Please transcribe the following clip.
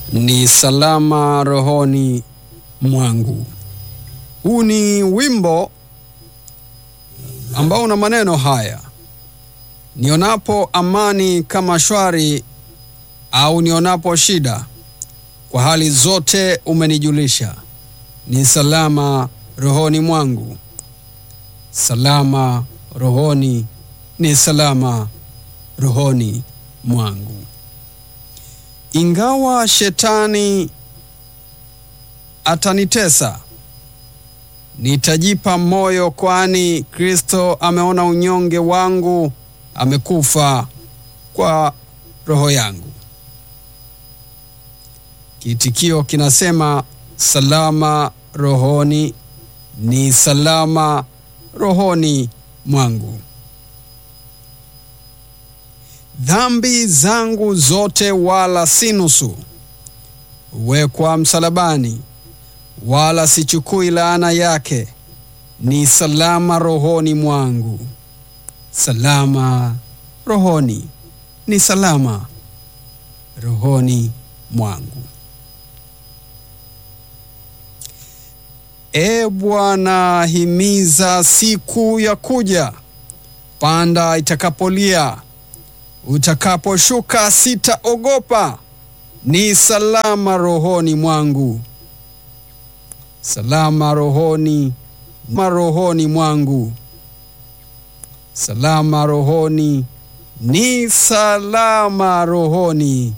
ni salama rohoni mwangu. Huu ni wimbo ambao una maneno haya: nionapo amani kama shwari, au nionapo shida, kwa hali zote umenijulisha, ni salama rohoni mwangu. Salama rohoni, ni salama rohoni mwangu. Ingawa shetani atanitesa, nitajipa moyo, kwani Kristo ameona unyonge wangu, amekufa kwa roho yangu. Kiitikio kinasema salama rohoni, ni salama rohoni mwangu. Dhambi zangu zote wala si nusu, huwekwa msalabani, wala sichukui laana yake. Ni salama rohoni mwangu, salama rohoni, ni salama rohoni mwangu. E Bwana, himiza siku ya kuja, panda itakapolia utakaposhuka sitaogopa, ni salama rohoni mwangu, salama rohoni marohoni mwangu, salama rohoni, ni salama rohoni